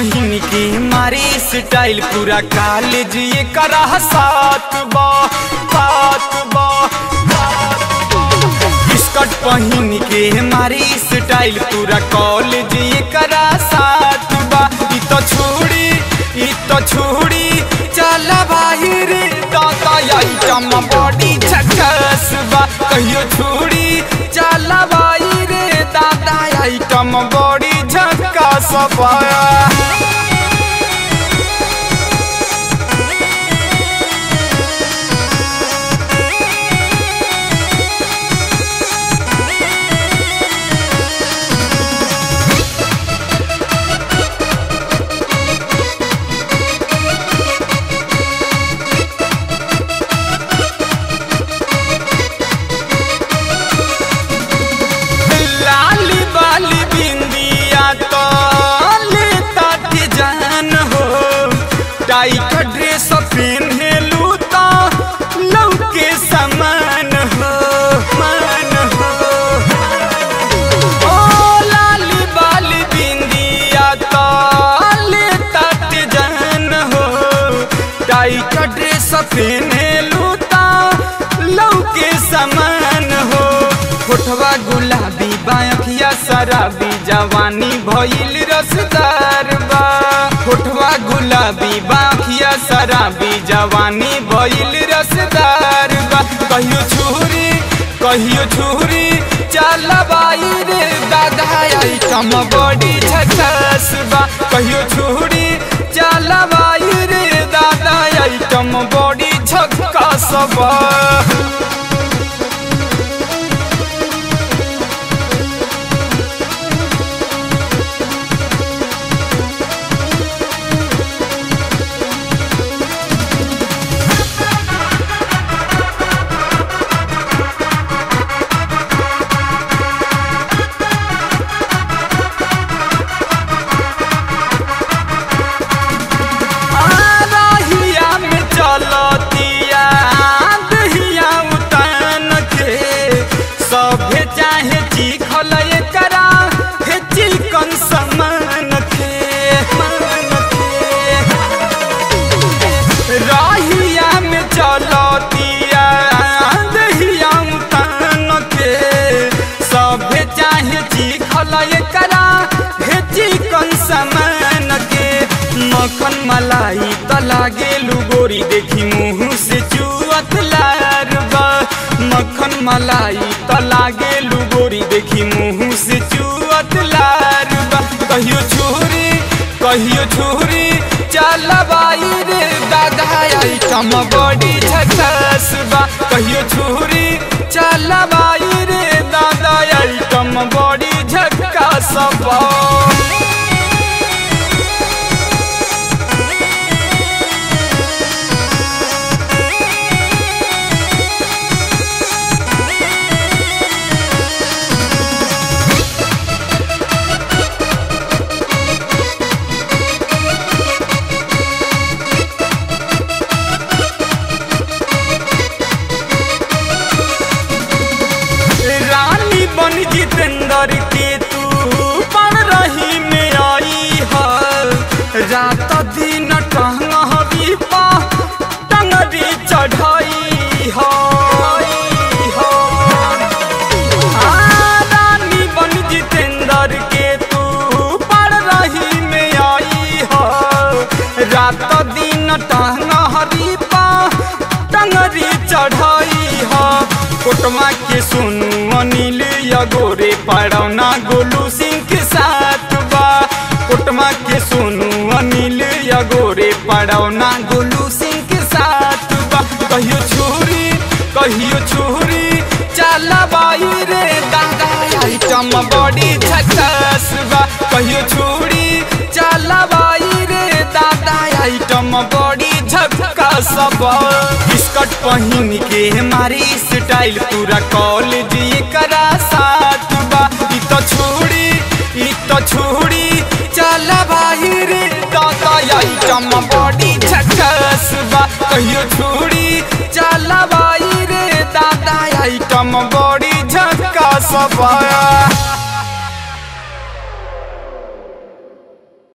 पहिन के मारी स्टाइल पूरा कॉलेज ये करा सात बा सात बा स्कर्ट पहिन के मारी स्टाइल पूरा कॉलेज ये करा सात बा ई तो छोड़ी ई तो छोड़ी चला बाहिर दादा आइटम बॉडी झकस बा कहियो छोड़ी चला बाहिर दादा आइटम बॉडी झकस बा लाली बाली बिंदिया तो लेता के जान हो टाई का ड्रेस पहनलू तो लौके समान हो मान हो ओ लाली बाली बिंदिया तो लेता के जान हो टाई का ड्रेस पहनलू तो लौके समान हो होठवा गुलाबी बाखिया शराबी जवानी भइल रसदार बा होठवा गुलाबी बाखिया शराबी जवानी भइल रसदार बा कहियो छुरी कहियो छुरी चल बाई रे दादा आइटम बड़ी झकास बा कहियो छुरी चल बाई रे दादा आइटम बड़ी झकास बा आरहिया में चलतिया दहिया उतान के सभे चाहे चिखल एकरा हे चिकन समान के मान के रहिया में चलतिया दहिया उतान के सभे चाहे चिखल एकरा हे चिकन समान के मक्खन मलाई त लागेलु गोरी देखि मुँह से चुअत लारबा मक्खन मलाई त लागेलु गोरी देखि मुँह से चुअत लारबा कहियो छोरी कहियो छोरी चल बाई रे दादा आइटम बड़ी झकास बा कहियो छोरी चल बाई रे दादा आइटम बड़ी झकास बा रानी बन जितेंद्र के तू पढ़ रही में आई है रात दिन टहंग हवी पा टंगरी चढ़ाई है रानी बन जितेंद्र के तू पढ़ रही में आई है रात दिन टहंग हरी पा टंगरी चढ़ाई है कोटमा के सुनु अनिल यगोरे पड़ौना गोलू सिंह के साथ बा कोटमा के सुनु अनिल यगोरे पड़ौना गोलू सिंह के साथ बा कहियो छुरी कहियो छुरी चल बाई रे दादा आइटम बड़ी झकास बा कहियो छुरी चल बाई रे दादा आइटम बड़ी झकास बा स्कर्ट पहिन के मारी स्टाइल पूरा कॉलेज ये करा साथ बा ई तो छोड़ी ई तो छोड़ी चल बाहिर दादा आइटम बड़ी झकास बा कहियो छोड़ी चल बाहिर दादा आइटम बड़ी झकास बा